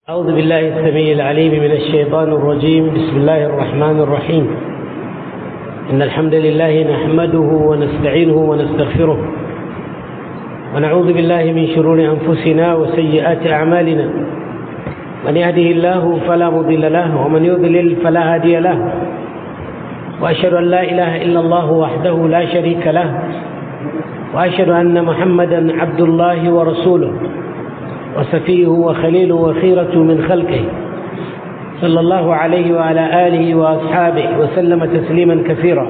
أعوذ بالله السميع العليم من الشيطان الرجيم بسم الله الرحمن الرحيم إن الحمد لله نحمده ونستعينه ونستغفره ونعوذ بالله من شرور أنفسنا وسيئات أعمالنا من يهده الله فلا مضل له ومن يضلل فلا هادي له وأشهد أن لا إله إلا الله وحده لا شريك له وأشهد أن محمدا عبد الله ورسوله وسفيه وخليله وخيرة من خلقه صلى الله عليه وعلى آله وأصحابه وسلم تسليما كثيرا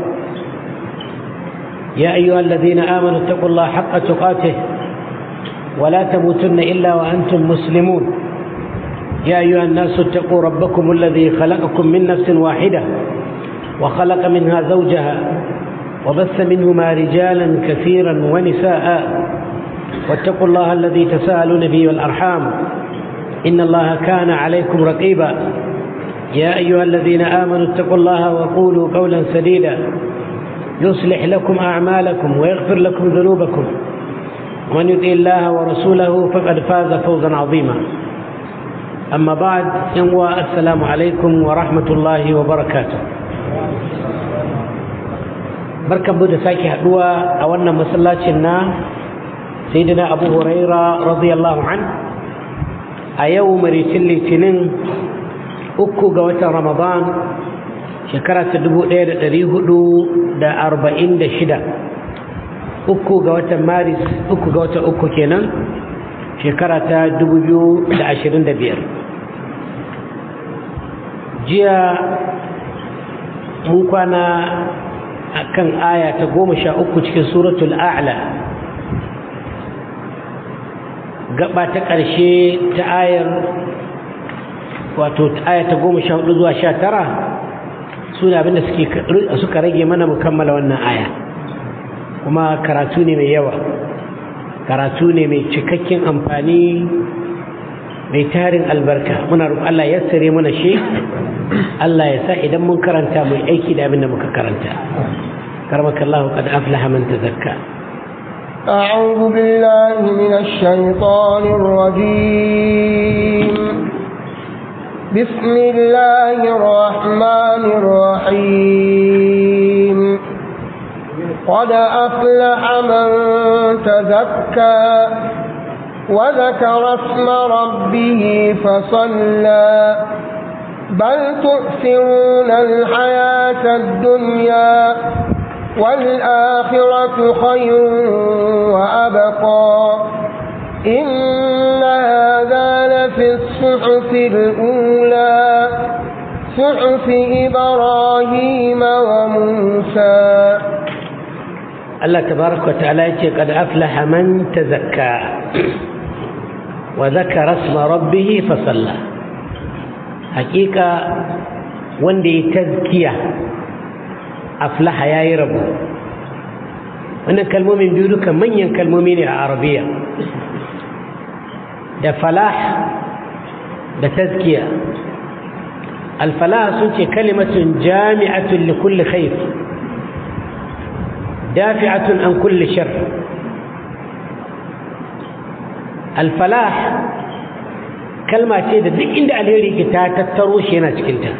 يا أيها الذين آمنوا اتقوا الله حق تقاته ولا تموتن إلا وأنتم مسلمون يا أيها الناس اتقوا ربكم الذي خلقكم من نفس واحدة وخلق منها زوجها وبث منهما رجالا كثيرا ونساء واتقوا الله الذي تساءلون به والأرحام إن الله كان عليكم رقيبا يا أيها الذين آمنوا اتقوا الله وقولوا قولا سديدا يصلح لكم أعمالكم ويغفر لكم ذنوبكم ومن يطيع الله ورسوله فقد فاز فوزا عظيما أما بعد ينوى السلام عليكم ورحمة الله وبركاته barkan da sake haduwa a wannan masallacin na sayyidina abu huraira radiyallahu an a yau maricin litinin uku ga watan ramadan shekara ta dubu ɗaya da ɗari hudu da arba'in da shida uku ga watan maris uku ga watan uku kenan shekara ta dubu biyu da ashirin da biyar jiya mun kwana a kan aya ta goma sha uku cikin suratul a'la gaba ta ƙarshe ta ayar wato aya ta goma sha hudu zuwa sha tara su ne abinda suka rage mana mu kammala wannan aya kuma karatu ne mai yawa karatu ne mai cikakken amfani mai tarin albarka muna roƙon Allah ya sare mana shi Allah ya sa idan mun karanta mai aiki da abin da muka karanta karmaka Allah qad aflaha man tazakka أعوذ بالله من الشيطان الرجيم بسم الله الرحمن الرحيم قد أفلح من تزكى وذكر اسم ربه فصلى بل تؤثرون الحياة الدنيا والآخرة خير وأبقى إن هذا لفي الصحف الأولى صحف إبراهيم وموسى الله تبارك وتعالى قد أفلح من تزكى وذكر اسم ربه فصلى حقيقة وندي تزكية أفلح يا رب wannan kalmomin biyu duka manyan kalmomi ne a arabiya da falah da tazkiya alfalah sun ce kalimatun jami'atun li kulli khair dafi'atun an kulli shar alfalah kalma ce da duk inda alheri ke ta tattaro shi yana cikinta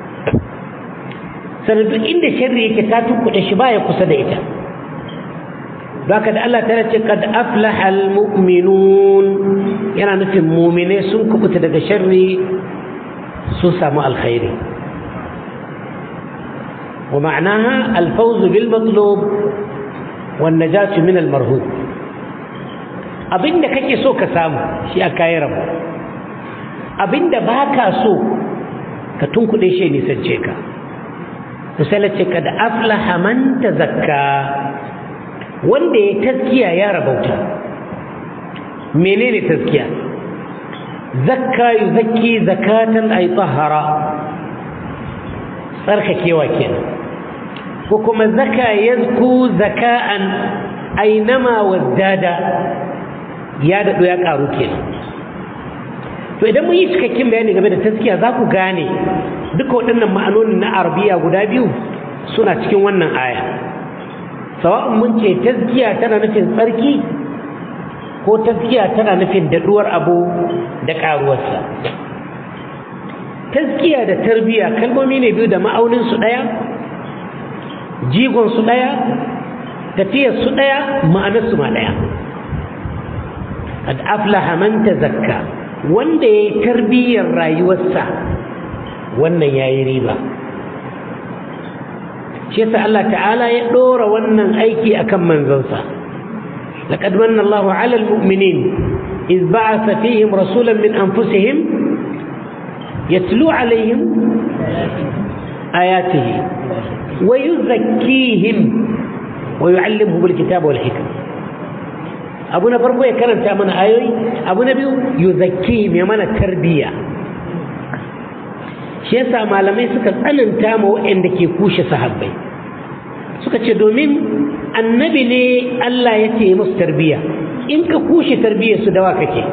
sannan duk inda sharri yake ta tukkuɗe shi baya kusa da ita baka da Allah ta ce kad aflaha almu'minun yana nufin mu'mine sun kubuta daga sharri sun samu alkhairi wa ma'anaha alfawz bil matlub wan najatu min al marhub abinda kake so ka samu shi aka yi rabu abinda baka so ka tunkuɗe shi nisance ka misali ce kad aflaha man tazakka wanda ya taskiya ya rabauta menene taskiya zakka yuzakki zakatan ay tahara tsarkakewa kenan ko kuma zaka yazku zaka'an ainama wazdada ya daɗo ya ƙaru kenan to idan mun yi cikakken bayani game da taskiya za ku gane duka waɗannan ma'anonin na arabiya guda biyu suna cikin wannan aya sawa'un mun ce taskiya tana nufin tsarki ko taskiya tana nufin daɗuwar abu da ƙaruwarsa taskiya da tarbiya kalmomi ne biyu da ma'auninsu ɗaya jigonsu ɗaya tafiyarsu ɗaya ma'anarsu ma ɗaya qad aflaha man tazakka wanda ya yi tarbiyyar rayuwarsa wannan ya yi riba shi yasa Allah ta'ala ya ɗora wannan aiki akan manzansa laqad manna Allahu 'ala al-mu'minin إذ بعث فيهم رسولا من أنفسهم يتلو عليهم آياته ويزكيهم ويعلمهم الكتاب والحكمة أبونا فرقو يكرم تأمنا آيوي أبونا بيو يزكيهم يمانا التربية shi yasa malamai suka tsananta ma waɗanda ke kushe sahabbai suka ce domin annabi ne Allah ya ce musu tarbiyya in ka kushe tarbiyyar su dawa kake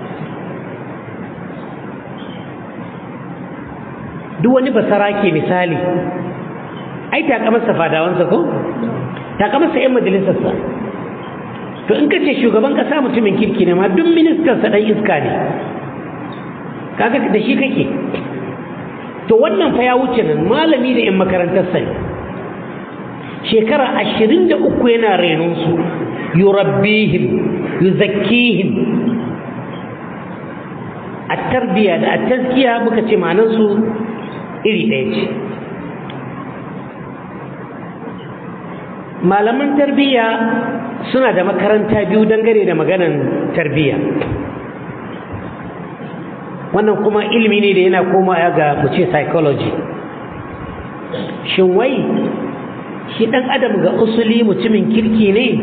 duk wani basara ke misali ai takamarsa fadawansa ko takamarsa 'yan majalisarsa to in ka ce shugaban kasa mutumin kirki ne ma duk ministansa ɗan iska ne kaga da shi kake to wannan fa ya wuce nan malami da 'yan makarantarsa ne shekara ashirin da uku yana renonsu yurabbihim yuzakkihim a tarbiya da a taskiya muka ce manansu iri ɗaya ce malaman tarbiyya suna da makaranta biyu dangane da maganan tarbiyya wannan kuma ilimi ne da yana koma ga mu ce psychology shin wai shi ɗan adam ga usuli mutumin kirki ne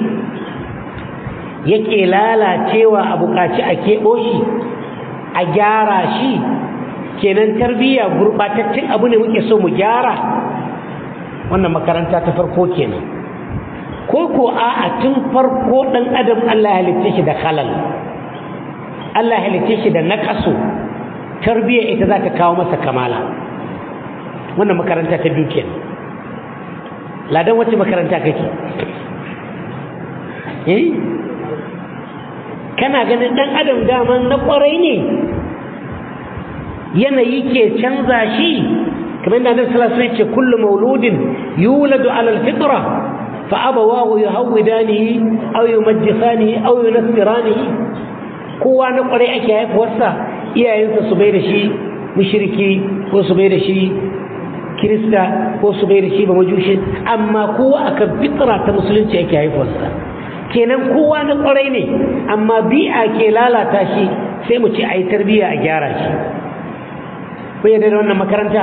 yake lalacewa a buƙaci a keɓo shi a gyara shi kenan tarbiyya gurɓataccen abu ne muke so mu gyara wannan makaranta ta farko kenan ko ko a tun farko ɗan adam Allah ya halitta shi da halal Allah ya halitta shi da naƙasu tarbiyya ita za ta kawo masa kamala wannan makaranta ta biyu kenan ladan wacce makaranta kake eh kana ganin dan adam daman na kwarai ne yanayi ke canza shi kamar da annabi sallallahu alaihi wasallam ce kullu mauludin yuladu ala alfitra fa abawahu yuhawidanihi aw yumajjisanihi aw yunassiranihi kowa na kwarai ake haifuwarsa iyayensa su bai da shi mushriki ko su bai da shi kirista ko su bai da shi ba majushi amma kowa akan fitra ta musulunci ake haifuwarsa kenan kowa na kwarai ne amma bi'a ke lalata shi sai mu ce a yi tarbiyya a gyara shi ku yadda da wannan makaranta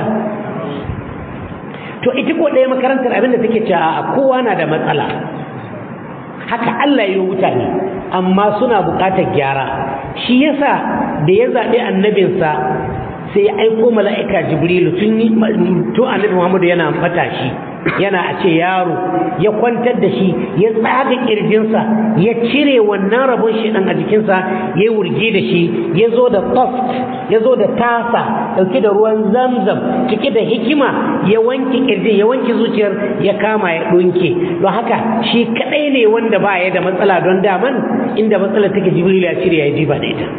to ita ko ɗaya makarantar abinda take cewa a kowa na da matsala haka Allah yi mutane amma suna buƙatar gyara shi yasa da ya zaɓi annabinsa sai ya aiko mala'ika jibrilu tun to annabi muhammadu yana matashi yana a ce yaro ya kwantar da shi ya tsaga kirjinsa ya cire wannan rabon shi dan a jikinsa ya wurge da shi ya zo da toft ya zo da tasa dauke da ruwan zamzam cike da hikima ya wanke kirjin ya wanke zuciyar ya kama ya dunke don haka shi kadai ne wanda ba ya da matsala don daman inda matsala take jibril ya cire ya jiba da ita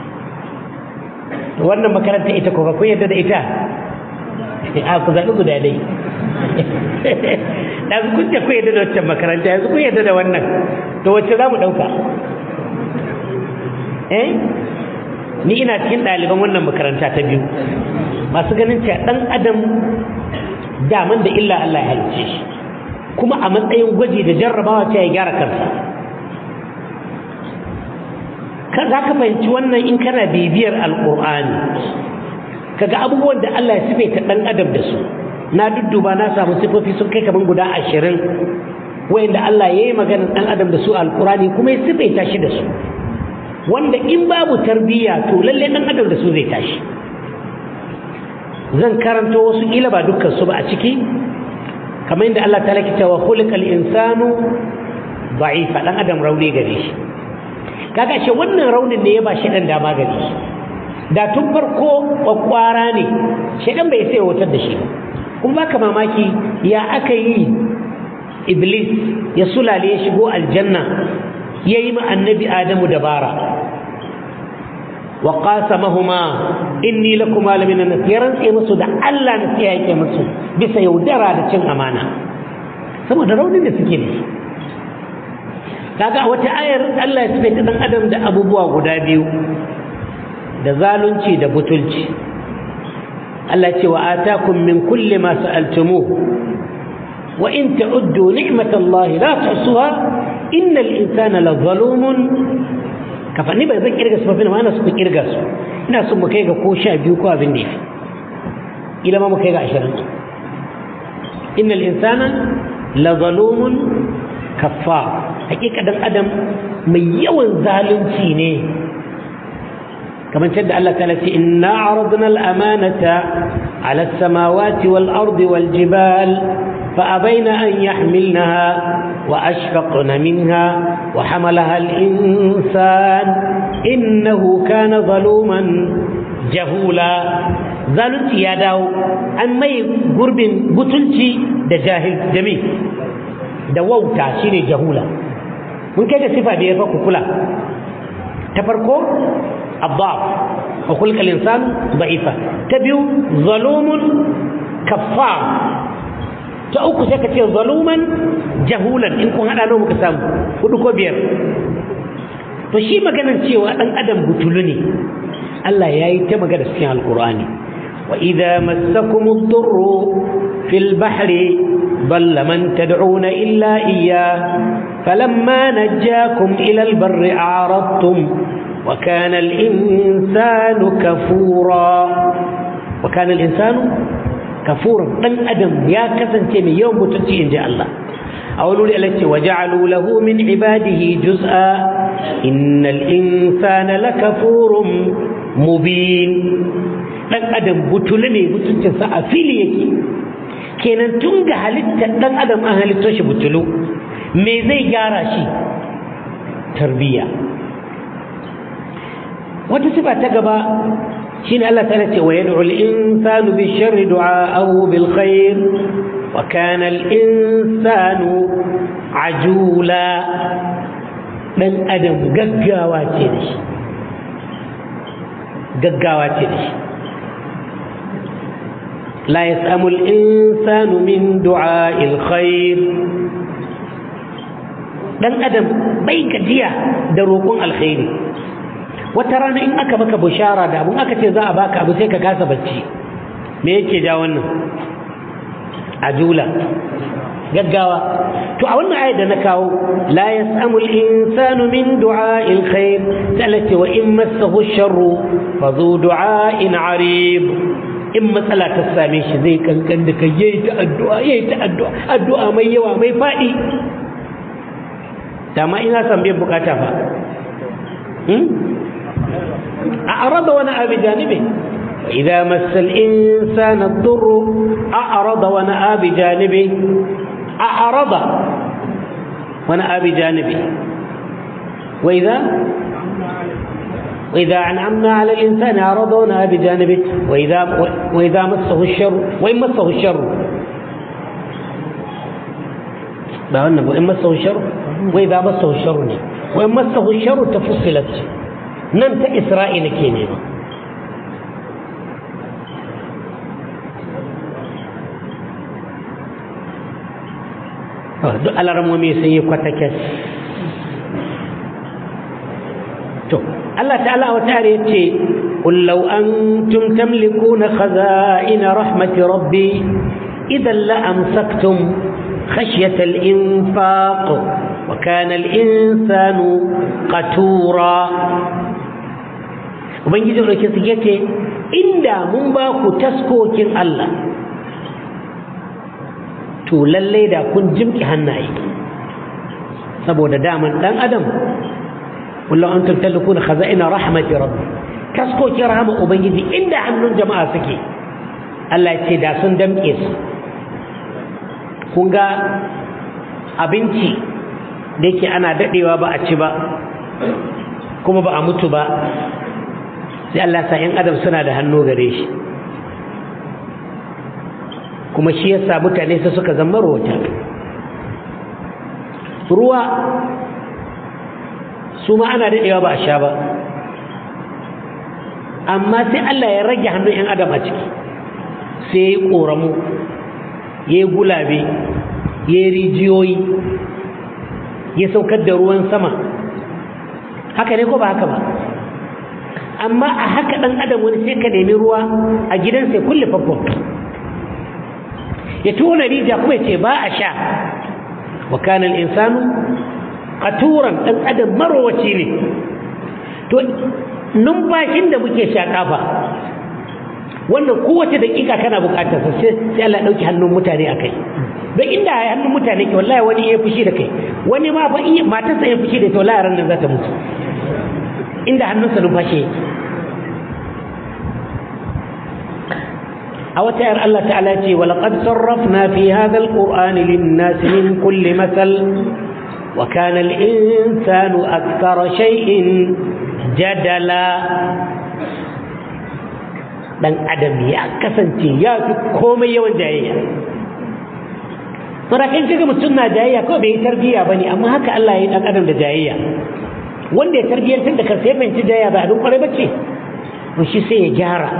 wannan makaranta ita ko kun yadda da ita a ku zaɓi guda dai da su kun ku yadda da waccan makaranta yanzu kun yadda da wannan to wacce za mu ɗauka eh ni ina cikin ɗaliban wannan makaranta ta biyu masu ganin cewa ɗan adam daman da illa Allah ya halicce shi kuma a matsayin gwaji da jarrabawa ce ya gyara kansa ka za ka fahimci wannan in kana bibiyar alƙur'ani kaga abubuwan da Allah ya sifaita ɗan adam da su na dudduba na samu sifofi sun kai kaman guda ashirin wayanda Allah ya yi maganar ɗan adam da su alƙur'ani kuma ya sifaita shi da su wanda in babu tarbiyya to lalle ɗan adam da su zai tashi zan karanto wasu ƙila ba dukkan su ba a ciki kamar yadda Allah ta laki cewa khuliqal insanu da'ifa ɗan adam rauni gare shi kaga shi wannan raunin ne ya ba shi ɗan dama gare shi da tun farko kwakwara ne shaidan bai sai wutar da shi kuma baka mamaki ya aka yi iblis ya sulale ya shigo aljanna ya yi ma annabi adamu dabara wa qasamahuma inni lakuma lamina nasiran sai musu da Allah nasiha yake musu bisa yaudara da cin amana saboda raunin da suke da kaga wata ayar Allah ya tafi dan adam da abubuwa guda biyu da zalunci da butulci Allah ce wa atakum min kulli ma sa'altumuhu wa in ta'uddu ni'matallahi la tuhsuha innal insana lazalumun kafa ni ba zan kirga su ba ma ana su ku kirga su ina son mu kai ga ko sha biyu ko abin da yafi ila ma mu kai ga ashirin innal insana lazalumun kaffar hakika dan adam mai yawan zalunci ne kamar da Allah ta ce inna aradna al-amanata ala as-samawati wal ardi wal jibal فأبين أن يحملنها وأشفقن منها وحملها الإنسان إنه كان ظلوما جهولا ظلمت يا داو أن ما قرب بطلتي da jahil jami da wauta shine jahula mun kai da sifa da ya fa kula ta farko abdaf wa kulkal insan da'ifa ta biyu zalumun kaffar ta uku sai ka ce zaluman jahulan in kun hada nawa muka samu hudu ko biyar to shi maganar cewa dan adam butulu ne Allah ya yi ta magana cikin alkur'ani wa idza massakum ad-durru fil bahri dalla man tad'una illa iyyah falamma najjakum ila al-barri a'radtum wa kana al-insanu kafura wa kana al-insanu kafuran dan adam ya kasance mai yawan mutunci inji Allah a wani wuri Allah ce wa ja'alu lahu min ibadihi juz'a innal insana lakafurun mubin dan adam butulu ne mutuncin sa a fili yake kenan tun ga halittar dan adam an halitto shi butulu me zai gyara shi tarbiya wata sifa ta gaba شين الله تعالى ويدعو الإنسان بالشر دعاءه بالخير وكان الإنسان عجولا من أدم ققاوة تدش ققاوة تدش لا يسأم الإنسان من دعاء الخير dan adam bai gajiya da roƙon alkhairi wata rana in aka maka bushara da abun aka ce za a baka abu sai ka kasa bacci me yake ja wannan ajula gaggawa to a wannan ayat da na kawo la yasamu al-insanu min du'a'il khair talati wa in massahu sharru fa zu du'a'in arib in matsala ta same shi zai kankan da kai yayi ta addu'a yayi ta addu'a addu'a mai yawa mai fadi dama ina san bai bukata fa أعرض ونأى بجانبه وإذا مس الإنسان الضر أعرض ونأى بجانبه أعرض ونأى بجانبه وإذا وإذا أنعمنا على الإنسان أعرض ونأى بجانبه وإذا وإذا مسه الشر وإن مسه الشر وإن مسه الشر وإذا مسه الشر وإن مسه الشر تفصلت nan ta isra'ila ke nema duk alarmomi sun yi kwatakes to Allah ta'ala wa tare ce قل لو أنتم تملكون خزائن رحمة ربي إذا لأمسكتم خشية الإنفاق وكان الإنسان قتورا ubangiji ɗauke su ya ce inda mun ba ku taskokin Allah to lallai da kun jimki hannaye saboda daman ɗan adam kullum an tattalin kuna khaza'ina rahmati rabbi taskokin rahama ubangiji inda hannun jama'a suke Allah ce da sun damƙe su kun ga abinci da yake ana daɗewa ba a ci ba kuma ba a mutu ba sai Allah sa ‘yan adam suna da hannu gare shi kuma shi yasa mutane su suka zama rota ruwa su ma ana daɗewa ba a sha ba amma sai Allah ya rage hannun 'yan adam a ciki sai ya yi ƙoramu ya yi gulabe ya yi rijiyoyi ya saukar da ruwan sama haka ne ko ba haka ba amma a haka ɗan adam wani sai ka nemi ruwa a gidansa ya kulle famfon ya tona rija kuma ya ce ba a sha wa kanan insanu qaturan ɗan adam marowaci ne to numfashin da muke shaƙa ba wannan kowace daƙiƙa kana buƙatar sa sai Allah ɗauki hannun mutane a kai don inda hannun mutane ke wallahi wani ya fushi da kai wani ma fa iya matarsa ya fushi da ita wallahi ran nan za ta mutu inda hannunsa numfashi yake a wata yar Allah ta'ala ce wa laqad sarrafna fi hadha alqur'ani lin-nasi min kulli masal wa kana al-insanu akthara shay'in jadala dan adam ya kasance ya fi komai yawan jayayya sarakin kaga mutum na jayayya kawai bai yi tarbiyya bane amma haka Allah ya yi dan adam da jayayya wanda ya tarbiyyantar da kansa ya fahimci jayayya ba abin kwarai bace to shi sai ya gyara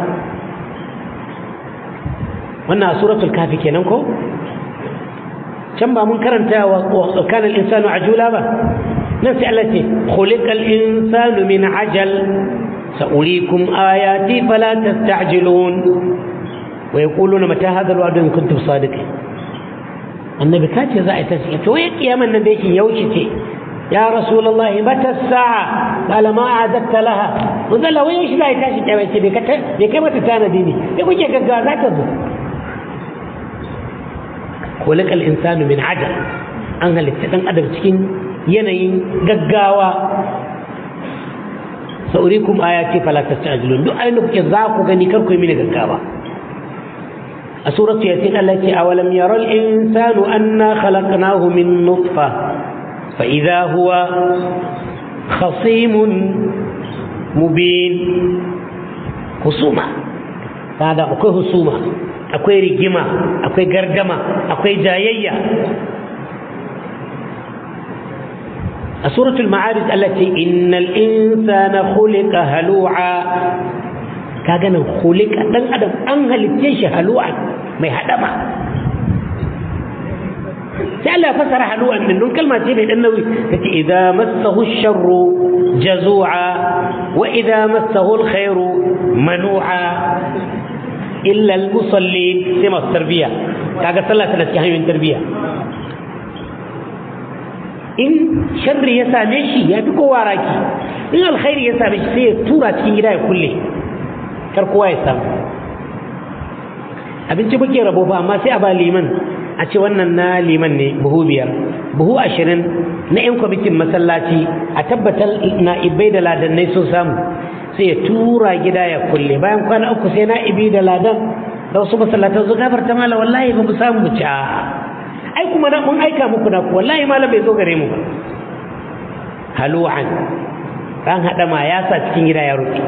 wannan a suratul kafi kenan ko can ba mun karanta wa kana al-insanu ajula ba nan sai Allah ce khuliqal insanu min ajal sa'urikum ayati fala tasta'jilun wa yaquluna mata hadha al-wa'd in kuntum sadiqin annabi ka ce za a yi tashi to ya kiyaman nan da yake yaushe ce ya rasulullahi mata sa'a qala ma a'adta laha wanda wai yaushe za a yi tashi kiyama ce bai kata bai kai mata tanadi ne sai kuke gaggawa za ta zo khuliqa al-insanu min ajal an halitta dan adam cikin yanayin gaggawa saurikum ayati fala tastajilun duk ayin da kuke za ku gani kar ku yi mini gaggawa a suratu yasin Allah ce awalam yara al-insanu anna khalaqnahu min nutfa fa idha huwa khasimun mubin husuma kada akwai husuma akwai rigima akwai gargama akwai jayayya سورة المعارج التي إن الإنسان خلق هلوعا كاغانا خلق دان أدم أنهل التيش هلوعا ما يهدما سأل فسر هلوعا من كلمة تبه النووي إذا مسه الشر جزوعا وإذا مسه الخير منوعا إلا المصلين كما التربية كاغا صلى الله عليه وسلم تربية in sharri ya same shi ya fi kowa raki in alkhairi ya same shi sai ya tura cikin gida ya kulle kar kowa ya samu abinci muke rabo ba amma sai a ba liman a ce wannan na liman ne buhu biyar buhu ashirin na 'yan kwamitin masallaci a tabbatar na ibai da ladannai sun samu sai ya tura gida ya kulle bayan kwana uku sai na ibi da ladan da wasu masallatan su gafarta mala wallahi ba mu samu mu ci ai kuma na mun aika muku na ku wallahi malam bai zo gare mu ba halu'an ran hada ma ya sa cikin gida ya rufe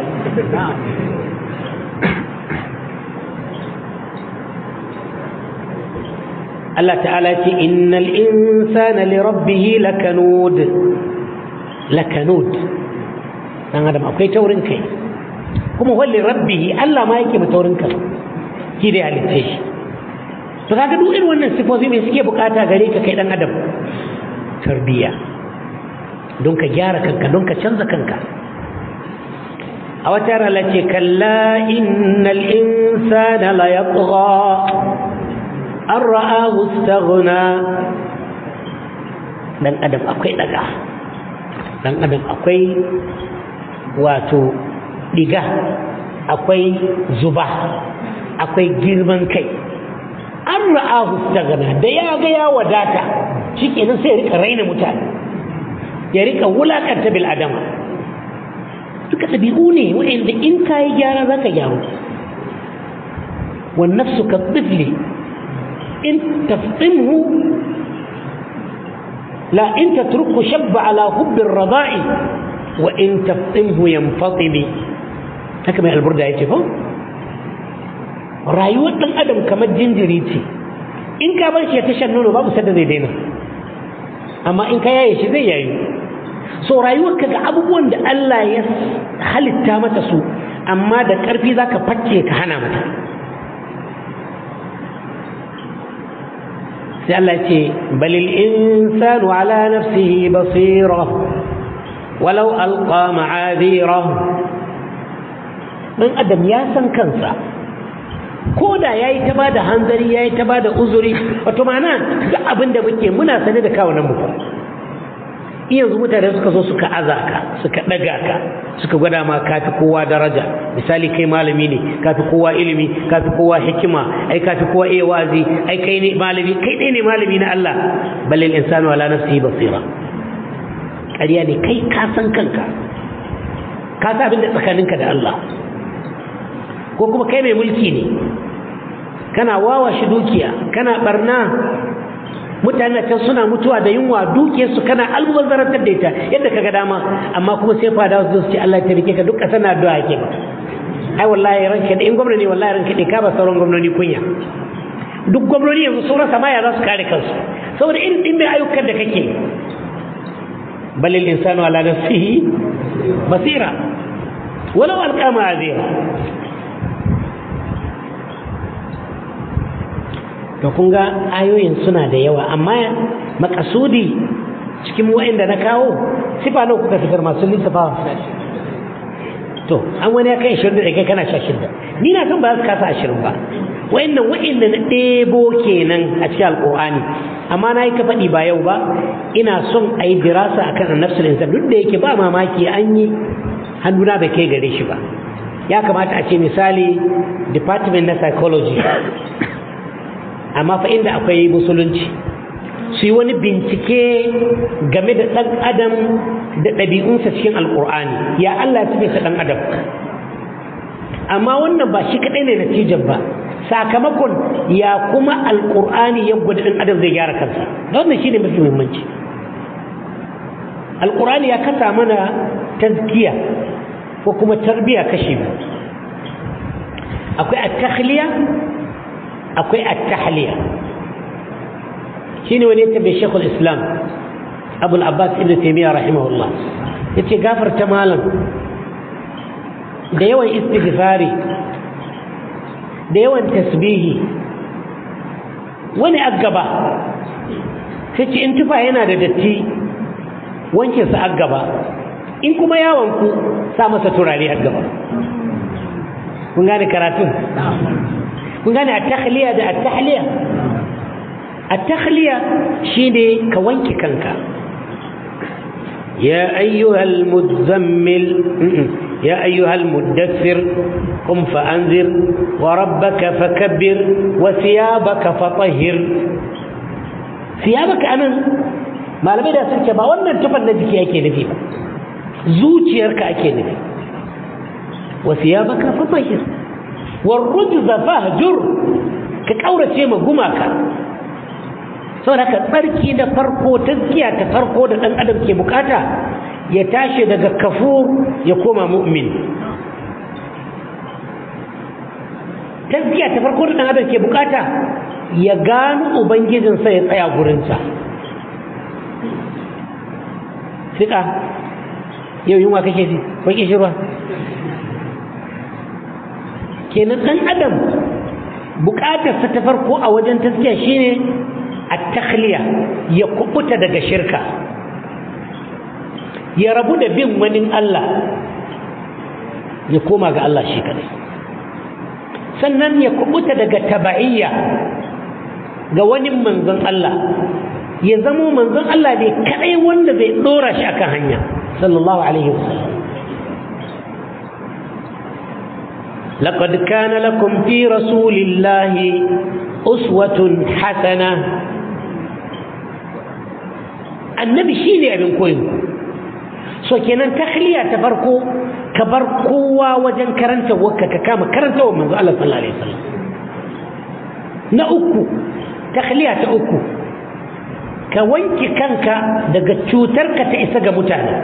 Allah ta'ala ce innal insana li rabbih lakanud lakanud dan adam akwai taurin kai kuma walli rabbih Allah ma yake taurin kai shi da halitta shi to kaga duk irin wannan sifofi mai suke bukata gare ka kai dan adam tarbiya don ka gyara kanka don ka canza kanka a wata rana ce kalla innal insana la yatgha an ra'ahu istaghna dan adam akwai daga dan adam akwai wato diga akwai zuba akwai girman kai an ra'ahu istaghna da ya ga ya wadata shikenan sai ya rika raina mutane ya rika wulakanta bil adama duka ɗabi'u ne wa'anda in ka yi gyara za ka gyaru wan nafsu ka tifli in taftimhu la in tatruku shabba ala hubbin rada'i wa in taftimhu yanfatimi haka mai alburda ya ce ko rayuwar ɗan adam kamar jinjiri ce in ka bar shi ya tashar nono babu sadda zai daina amma in ka yaye shi zai yayu so rayuwarka ga abubuwan da Allah ya halitta mata su amma da ƙarfi za ka fakke ka hana mata sai Allah ce balil insanu ala nafsihi basira walau alqa ma'adira dan adam ya san kansa ko da yayi ta bada hanzari yayi ta bada uzuri wato ma'ana ga abin da muke muna sane da kawunan mu yanzu mutane suka zo suka aza ka suka daga ka suka gwada ma kafi kowa daraja misali kai malami ne kafi kowa ilimi kafi kowa hikima ai kafi kowa iya wazi ai kai ne malami kai dai ne malami na Allah balil insanu ala nafsihi basira ƙarya ne kai ka san kanka ka san abin da tsakaninka da Allah ko kuma kai mai mulki ne kana wawa shi dukiya kana barna mutane can suna mutuwa da yunwa dukiyarsu kana almubazzarantar da ita yadda kaga dama amma kuma sai fada su ce Allah ya tabbike ka duk ƙasar na addu'a ke ba ai wallahi ranka da in gwamna ne wallahi ranka da ka ba sauran gwamnoni kunya duk gwamnoni yanzu sun rasa ma ya za su kare kansu saboda irin din mai ayyukan da kake balil insanu ala nafsihi basira walau alqama azira to kun ga ayoyin suna da yawa amma makasudi cikin wa'inda na kawo sifa nawa kuka fitar masu lissafawa to an wani ya kai ashirin da kai kana sha shida ni na san ba za su kasa ashirin ba wa'innan wa'inda na ɗebo kenan a cikin alƙur'ani amma na yi ka faɗi ba yau ba ina son a yi dirasa akan annabsul insan duk da yake ba mamaki an yi hannuna bai kai gare shi ba ya kamata a ce misali department na psychology amma fa inda akwai musulunci su yi wani bincike game da ɗan adam da ɗabi'unsa cikin alƙur'ani ya Allah ya ta ɗan adam amma wannan ba shi kaɗai ne natijar ba sakamakon ya kuma alƙur'ani ya gwada ɗan adam zai gyara kansa wannan shi ne mafi muhimmanci alƙur'ani ya kasa mana tazkiya ko kuma tarbiya kashe biyu akwai at-takhliya akwai at-tahliya shine wani tabe Sheikhul Islam Abu al-Abbas Ibn Taymiyyah rahimahullah yace gafarta malam da yawan istighfari da yawan tasbihi wani aggaba sai ce in tufa yana da datti wanke sa aggaba in kuma yawon ku sa masa turare aggaba kun gane karatun kun gane at-takhliya da at-tahliya at-takhliya shine ka wanke kanka ya ayyuhal muzammil ya ayyuhal muddathir qum fa'anzir wa rabbaka fakabbir wa thiyabaka fatahhir thiyabaka anan malamai da sun ce ba wannan tufan na jiki ake nufi ba zuciyarka ake nufi wa thiyabaka fatahhir والرجز فاهجر ka kaurace ma gumaka saboda ka tsarki da farko tazkiya ta farko da dan adam ke bukata ya tashi daga kafur ya koma mu'min tazkiya ta farko da dan adam ke bukata ya gano ubangijinsa ya tsaya gurinsa sika yau yunwa kake ji ko kishirwa kenan dan adam bukatarsa ta farko a wajen taskiya shine at-takhliya ya kubuta daga shirka ya rabu da bin wani Allah ya koma ga Allah shi kadai sannan ya kubuta daga taba'iyya ga wani manzon Allah ya zamo manzon Allah ne kadai wanda zai dora shi akan hanya sallallahu alaihi wasallam لقد كان لكم في رسول الله أسوة حسنة النبي شيني أبن كوين so kenan takhliya ta farko ka bar kowa wajen karanta wakka ka kama karanta wa manzo Allah sallallahu alaihi wasallam na uku takhliya ta uku ka wanke kanka daga cutar ka ta isa ga mutane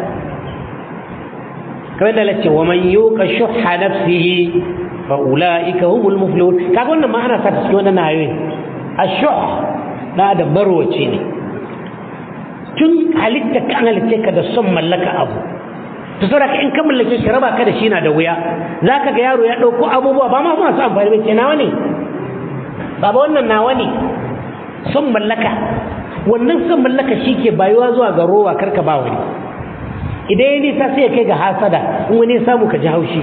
kamar da lace wa man yuqa shuhha nafsihi fa ulaika humul muflihun kaga wannan ma ana sa ta cikin wannan ayoyi ashuh da da barwace ne tun halitta kan halitta ka da son mallaka abu to saboda in ka mallake shi raba ka da shi na da wuya zaka ga yaro ya dauko abubuwa ba ma masu amfani ba ce nawa ne baba wannan nawa ne son mallaka wannan son mallaka shi ke bayuwa zuwa ga rowa karka ba wani idan ya nisa sai ya kai ga hasada in wani ya samu ka ji haushi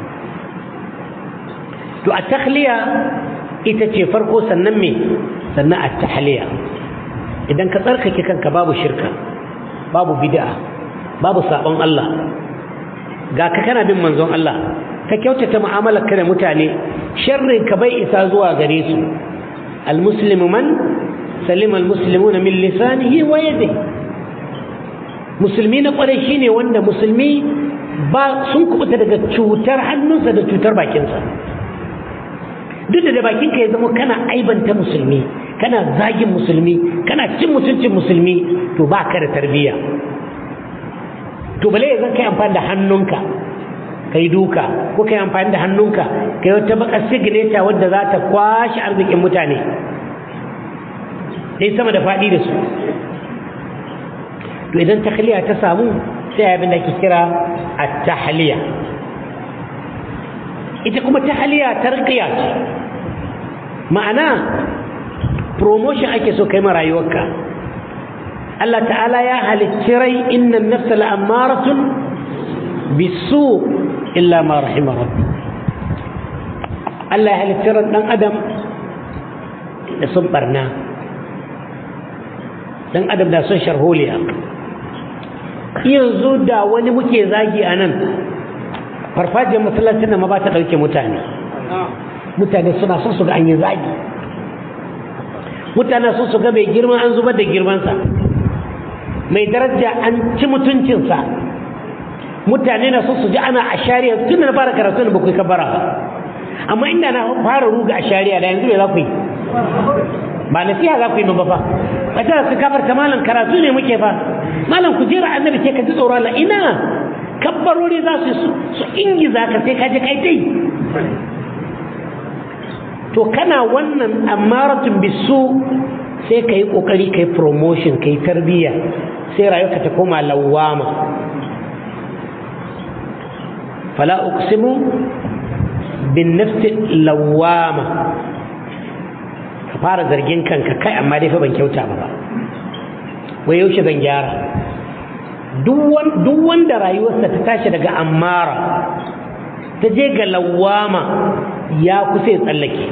to a takhliya ita ce farko sannan me sannan a tahliya idan ka tsarkake kanka babu shirka babu bid'a babu sabon Allah ga ka kana bin manzon Allah ka kyautata mu'amalar ka da mutane sharrin ka bai isa zuwa gare su almuslimu man salima almuslimuna min lisanihi wa yadihi musulmi na kwarai shine wanda musulmi ba sun kubuta daga cutar hannunsa da cutar bakinsa duk da bakinka ya zama kana aibanta musulmi kana zagin musulmi kana cin mutuncin musulmi to ba ka da tarbiyya to bale ya zan kai amfani da hannunka kai duka ko kai amfani da hannunka kai wata baka signature wadda za ta kwashe arzikin mutane dai sama da faɗi da su to idan tahliya ta samu sai abin da ke kira at-tahliya ita kuma tahliya tarqiya ce ma'ana promotion ake so kai ma rayuwarka Allah ta'ala ya halicci rai inna an-nafsa la'ammaratun bisu illa ma rahima rabbi Allah ya halicci ran dan adam da sun barna dan adam da son sharholiya yanzu da wani muke zagi a nan farfajiyar masallacin da ma ba ta ɗauke mutane mutane suna son su ga an yi zagi mutane sun su ga mai girma an zubar da girmansa mai daraja an ci mutuncinsa mutane na son su ji ana a shari'a tun da na fara karatu da bakwai kabara amma inda na fara ruga a shari'a da yanzu mai za ku yi ba nasiha za ku yi ba fa a tara su kafar ta malam karatu ne muke fa malam ku jira annabi ce ka ji tsoron Allah ina kabbarori za su su ingiza ka sai ka je kai dai to kana wannan amaratun bisu sai ka yi kokari ka yi promotion ka yi tarbiyya sai rayuwarka ta koma lawama fala uqsimu bin nafsi lawama ka fara zargin kanka kai amma dai fa ban kyauta ba ba wai yaushe zan gyara duk wanda rayuwarsa ta tashi daga ammara ta je ga lawama ya kusa ya tsallake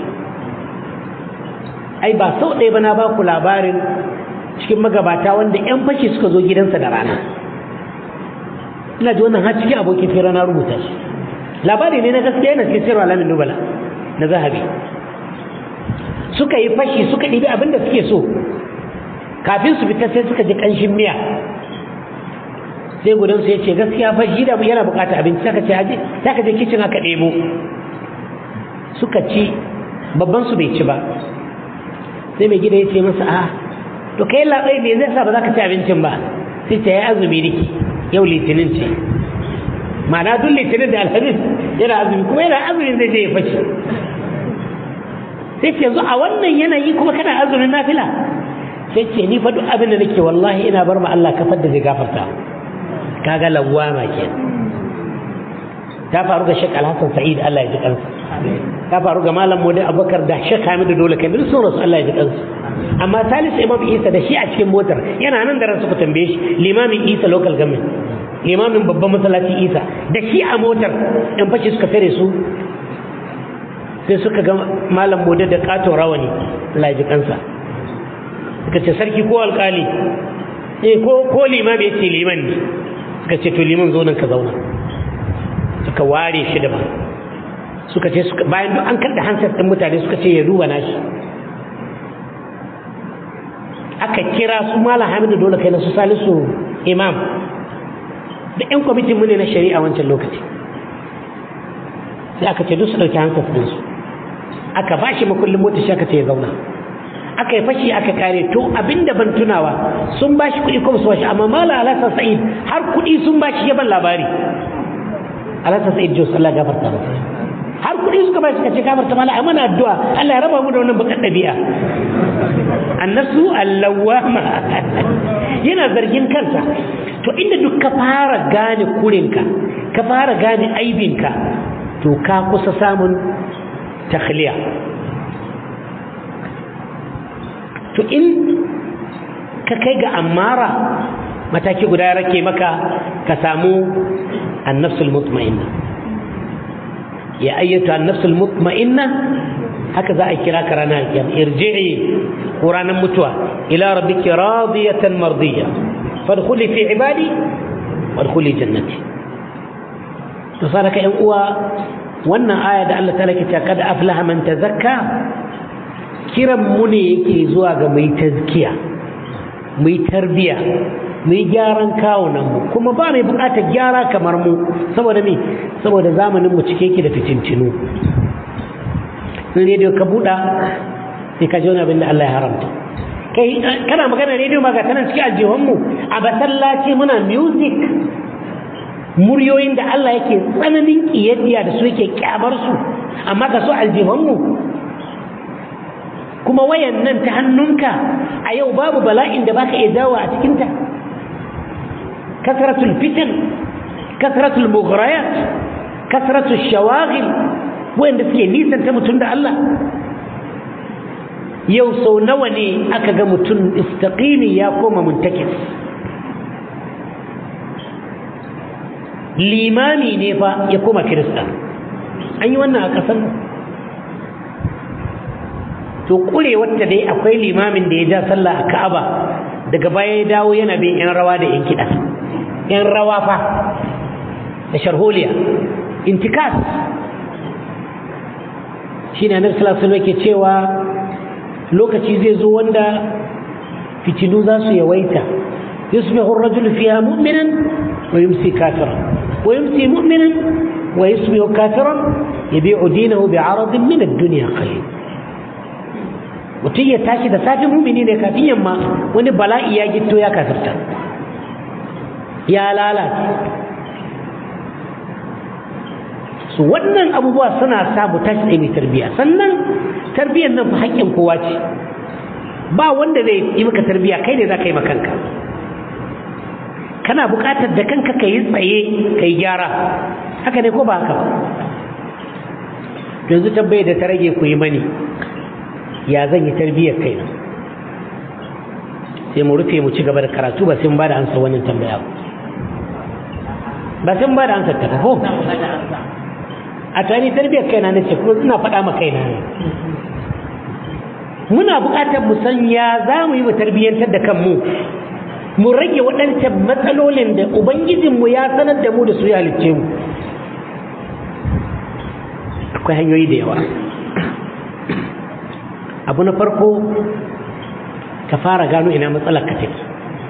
ai ba sau ɗaya ba na ba ku labarin cikin magabata wanda 'yan fashi suka zo gidansa da rana ina ji wannan har cikin abokin fira na rubuta shi labari ne na gaskiya yana cikin sirwa alamin nubala na zahabi suka yi fashi suka ɗibi abin da suke so kafin su fita sai suka ji ƙanshin miya sai gudansu ya ce gaskiya fashi da yana bukata abinci saka ce haji saka je kicin aka ɗebo suka ci babban su bai ci ba sai mai gida ya ce masa a to kai labai me zai sa ba za ka ci abincin ba sai ta yi azumi riki yau litinin ce ma'ana duk litinin da alhamis yana azumi kuma yana azumin zai je ya fashi sai ce yanzu a wannan yanayi kuma kana azumin nafila sai ce ni fa duk abin da nake wallahi ina bar ma Allah kafar da zai gafarta kaga lawama ke ta faru ga Sheikh Alhassan Sa'id Allah ya ji kansa ta faru ga Malam Mudi Abubakar da Sheikh Hamidu Dole kai duk sun rasu Allah ya ji kansa amma Salisu Imam Isa da shi a cikin motar yana nan da ransu ku tambaye shi limamin Isa local government limamin babban masallaci Isa da shi a motar yan fashi suka fere su sai suka ga Malam Mudi da katon rawani Allah ya ji kansa suka ce sarki ko alkali eh ko ko limami ya ce liman ne suka ce to liman zo nan ka zauna suka ware shi da ba suka ce bayan duk an karda hansar ɗin mutane suka ce ya duba nashi aka kira su malam hamidu dole kai na su salisu imam da yan kwamitin mu ne na shari'a wancan lokaci sai aka ce duk su ɗauki hansar ɗinsu aka ba shi makullin mota shi aka ce ya zauna aka yi fashi aka kare to abinda ban tunawa sun bashi kuɗi kuma su bashi amma mala alhassan sa'id har kuɗi sun bashi ya ban labari alhassan sa'id jos Allah gafarta masa har kuɗi suka bai suka ce kamar ta mala amana addu'a Allah ya raba mu da wannan bakar ɗabi'a annasu allawama yana zargin kansa to inda duk ka fara gane kurinka ka fara gane aibinka to ka kusa samun takhliya to in ka kai ga amara mataki guda ya rake maka ka samu annafsul mutma'inna ya ayyata annafsul mutma'inna haka za a kira ka ranar kiyama irji'i ko ranar mutuwa ila rabbiki radiyatan mardiya fadkhuli fi ibadi wadkhuli jannati to saraka yan uwa wannan aya da Allah ta'ala ke cewa kad aflaha man tazakka kiran mu ne yake zuwa ga mai tazkiya mai tarbiya mai gyaran kawunan mu kuma ba mai bukatar gyara kamar mu saboda me saboda zamanin mu cike yake da fitintinu in rediyo ka buɗa sai ka ji wani abin da Allah ya haramta kai kana magana rediyo ma ga tanan cikin aljihunmu a basallaci muna music muryoyin da Allah yake tsananin kiyayya da su yake kyamar su amma ka so aljihunmu kuma wayan nan ta hannunka a yau babu bala'in da baka iya dawo a cikinta kasratul fitan kasratul mughrayat kasratul shawaghil wanda suke nisanta mutum da Allah yau sau nawa ne aka ga mutum istaqimi ya koma muntakis limami ne fa ya koma kirista an yi wannan a ƙasar to kure wacce dai akwai limamin da ya ja sallah a ka'aba daga baya ya dawo yana bin 'yan rawa da 'yan kiɗa 'yan rawa fa da sharholiya intikas shi ne annabi sallallahu alaihi ke cewa lokaci zai zo wanda fitilu za su yawaita yusbihu ar-rajulu fiha mu'minan wa yumsi kafiran wa yumsi mu'minan wa yusbihu kafiran yabi'u dinahu bi'aradin min ad-dunya qalil mutum ya tashi da safe mumini ne kafin yamma wani bala'i ya gitto ya kafirta ya lalace su wannan abubuwa suna sa mu tashi tsaye mai tarbiyya sannan tarbiyyar nan fa haƙƙin kowa ce ba wanda zai yi maka tarbiyya kai ne za ka yi makanka kana buƙatar da kanka ka yi tsaye ka yi gyara haka ne ko ba haka ba yanzu tabbai da ta rage ku yi mani ya zan yi tarbiyyar kaina sai mu rufe mu ci gaba da karatu ba sai mun ba da ansa wannan tambaya ba sai mun ba da ansa ta ko a tani tarbiyyar kaina na ce kuma ina faɗa ma kaina ne muna buƙatar mu san ya za mu yi mu tarbiyyantar da kanmu mu rage waɗancan matsalolin da ubangijinmu ya sanar da mu da su ya halicce mu akwai hanyoyi da yawa abu na farko ka fara gano ina matsalar ka take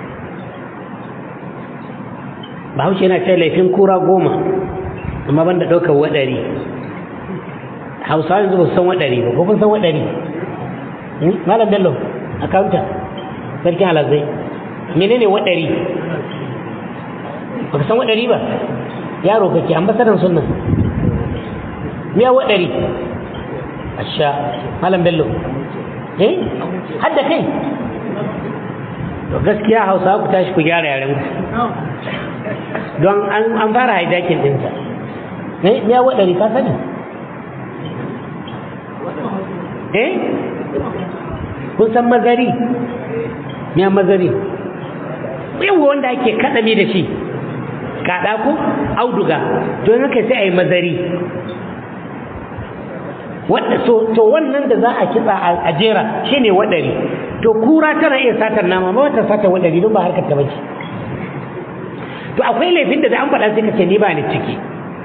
bahaushe yana ce laifin kura goma amma ban da ɗaukar waɗari hausawa yanzu ba su san waɗari ba ko kun san waɗari malam bello akawunta sarkin alazai menene waɗari ba ka san waɗari ba yaro kake ambasadan sunan miya waɗari asha malam bello eh hadda kai to gaskiya hausa ku tashi ku gyara yaren ku don an fara haidakin dinsa eh ya wadari ka sani eh kun san mazari ya mazari yawa wanda ake kaɗami da shi kaɗa ko auduga don haka sai a yi mazari to wannan da za a kitsa a jera shine waɗari to kura tana iya satar nama ma wata satar waɗari don ba harkar ta bace to akwai laifin da da an faɗa sai ka ce ni ba ni ciki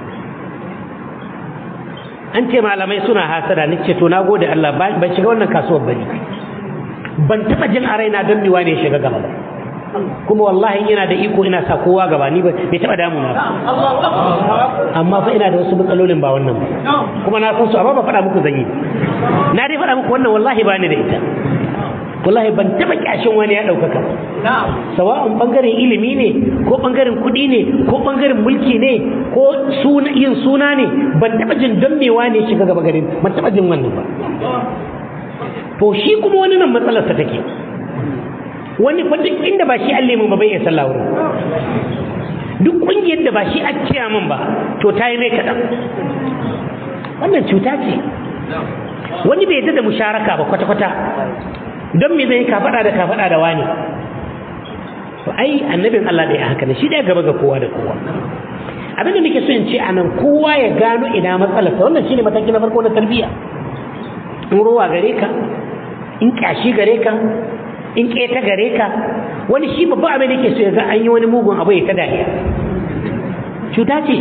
an ce malamai suna hasada ni ce to na gode Allah ban shiga wannan kasuwar bane ban taɓa jin a raina don miwa ne shiga gaba ba kuma wallahi ina da iko ina sa kowa gaba ni bai taɓa damuna ba amma fa ina da wasu matsalolin ba wannan ba kuma na san su amma ba faɗa muku zanyi na dai faɗa muku wannan wallahi ba ni da ita wallahi ban taba kyashin wani ya ɗaukaka sawa'un ɓangaren ilimi ne ko ɓangaren kuɗi ne ko ɓangaren mulki ne ko yin suna ne ban taba jin don mewa ne shiga gaba garin ban taba jin wannan ba to shi kuma wani nan matsalarsa take wani fa duk inda ba shi Allah mun ba bai iya sallah wurin duk kungiyar da ba shi a ciya min ba to ta yi mai kaɗan wannan cuta ce wani bai yadda da musharaka ba kwata-kwata don me zai kafaɗa da kafaɗa da wani to ai annabin Allah ɗaya haka ne shi ɗaya gaba ga kowa da kowa abin da nake so in ce a nan kowa ya gano ina matsalarsa wannan shine mataki na farko na tarbiyya in ruwa gare ka in kyashi gare ka in keta gare ka wani shi babba abin da ke so ya ga an yi wani mugun abu ya ta dariya cuta ce